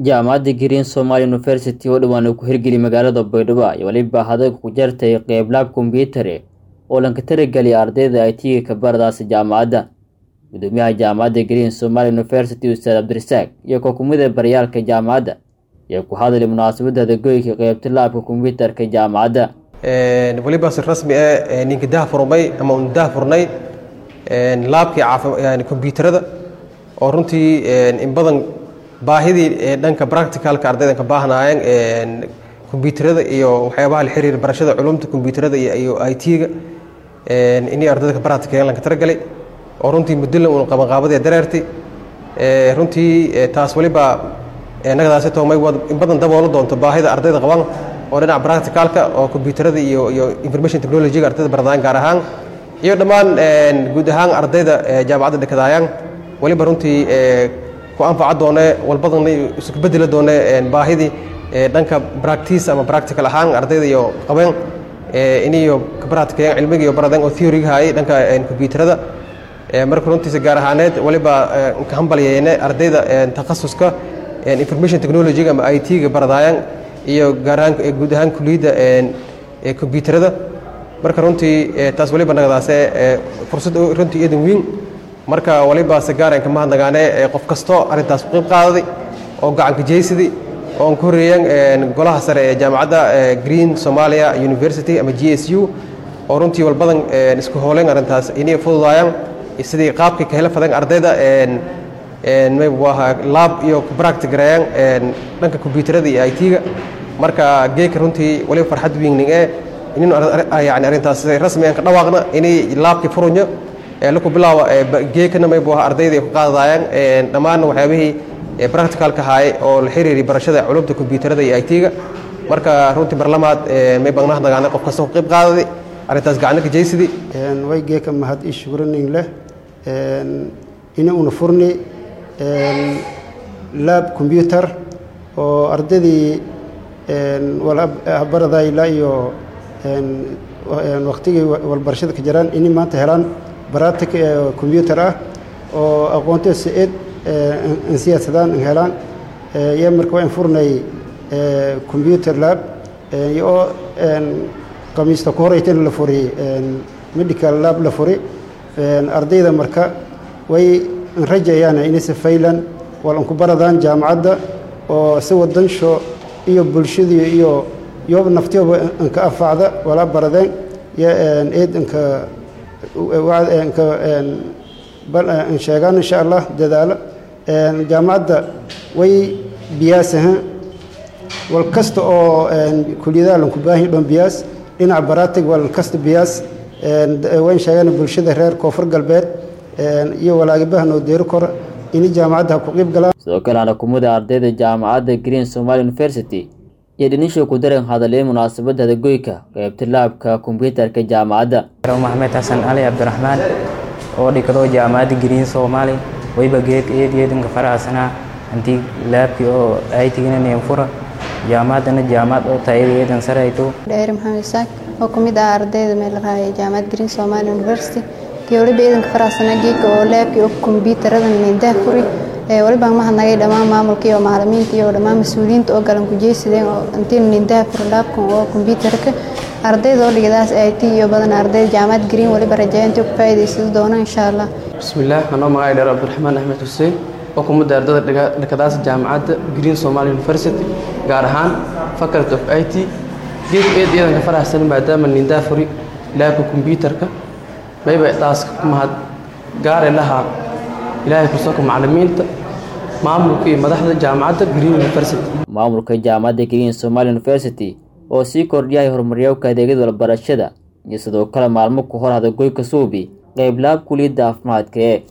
jaamacadda green somalia university oo dhowaan uu ku hirgeliy magaalada baydhabo iyo weliba hadalka ku jartay qeyb laab kombiyuutare oo lanka tarageliya ardayda ay tiga ka baradaasi jaamacadda gudoomiyaha jaamacadda green somalia university ustaad cabdirasaaq iyo kookumida baryaalka jaamacadda ayaa ku hadlay munaasabadda hadagoyka qeybta laabka kombiyuutarka jaamacadda weliba si rasmi ah ninka dah furmay ama un dah furnay laabkii kombiyuutarada oo runtii in badan baahidii dhanka practicalka ardaydan ka baahnaayeen kombiyuutarada iyo waxyaabaha la xiriira barashada culumta kombiyuutarada iyo i t-ga inay ardayda ka practical lanka talagalay oo runtii muddolan uun qabanqaabadee dareertay runtii taas weliba nagadaasi toomay in badan daboola doonto baahida ardayda qaban oo dhinaca practicalka oo kombiyuutarada iyo iyo information technology-ga ardayda baradaan gaar ahaan iyo dhammaan guud ahaan ardayda jaamacadda dhekadaayaan weliba runtii ku anfaca doone walbadan isku bedeli doone baahidii dhanka practice ama practical ahaan ardayda iyo qabeen iniyo practical cilmiga iyo baradeen oo theory hayay dhanka kombiyuutarada marka runtiisa gaar ahaaneed waliba ka hambalyeene ardayda takhasuska information technology ama i t-ga baradaayan iyo gaar ahaan guud ahaan kuliyadda kombiyuutarada marka runtii taas waliba nagadaase fursad runtii eedan weyn marka waliba se gaareen kama hadnagaane qof kastoo arrintaas ku qayb qaadaday oo gacanka jeysadii oo aan ku horeeyeen golaha sare ee jaamacadda green somalia university ama g s u oo runtii walbadan isku hooleen arrintaas inay fududaayaan sidii qaabkii ka hela fadeen ardayda maybuaha laab iyo practic gareeyaan dhanka kombiyuutarada iyo i t-ga marka geeka runtii waliba farxad weyning ee inaynu yani arrintaas rasmi aan ka dhawaaqna inay laabkii furunyo laku bilaabo geekana maybuaha ardayda ay ku qaadadaayaan dhammaanna waxyaabihii practicalka haaye oo la xiriiri barashada culumta kombiyuutarada iyo i t-ga marka runtii barlamaad may bagnahnagaana qof kasta ku qayb qaadaday arrintaas gacno ka jeysidi way geeka mahad ii shugraning leh ina una furni laab combyutar oo ardaydii baradayla iyo waktigii walbarashada ka jiraan inay maanta helaan baratic combyutar ah oo aqoonteed si-eed an siyaasadaan an helaan yaa marka waa in furnay combyutar lab oo qamiista ku horeytana la furi medical lab la furi ardayda marka way rajayaan inaysa faylan wal anku baradaan jaamacadda oo si wadansho iyo bulshadii iyo yooba naftiyooba anka anfacda walaa baradeen eed anka anka an sheegaan insha allah dadaalo jaamacadda way biyaasaha wal kasta oo kuliyadaha lanku baahi dhoon biyaas dhinaca baratig wal kasta biyaas wayn sheegaan bulshada reer koonfur galbeed iyo walaagibaha noo deeri kora inay jaamacadda ha ku qiib galaan sidoo kale anakumada ardayda jaamacadda green somalia university iyo dhinisha ku daran hadalay munaasabadda hadagoyka qeybta laabka kombiyuutarka jaamacadda maxamed xasan cali cabdiraxmaan oo dhigado jaamacadda green somalia wayba geed eedeedanka faraxsanaa hantii laabkii oo aytiginaneen fura jaamacaddana jaamacad oo tayadeedan sarayto dheeri maxamed isaaq oo ka mid ah ardayda meel raaya jaamacad green somalia university kii waliba eedanka faraxsanaa geedka oo laabkii oo kombiyuutaradan nindaha furi waliba mahadnagay dhammaan maamulka iyo macalimiinta iyo dhammaan mas-uuliyiinta oo galan ku jeysadeen oo intiin nindaha furi laabkan oo kombiyuutarka ardayda oo dhigadaas i t iyo badan ardayda jaamacad green waliba rajeeya intii ku faa'iidaysan doona insha allah bismillaah anoo magacay dheer cabdiraxmaan axmed xuseen oo kumada ardada dhakadaas jaamacadda green somalia university gaar ahaan faculty of i t geedka eed iyadan ka faraxsan maadaama nindaa furi laabka kombiyuutarka mayba taaska ku mahad gaare lahaa ilaahay kursoonka macalimiinta maamulka iyo madaxda jaamacadda green university maamulka jaamacadda green somalia university oo sii kordhiyahay horumaryaalka adeegyada walbarashada iyo sidoo kale maalmo ku hor hadagoyka suubi qeyb laab kuliyadda caafimaadka ee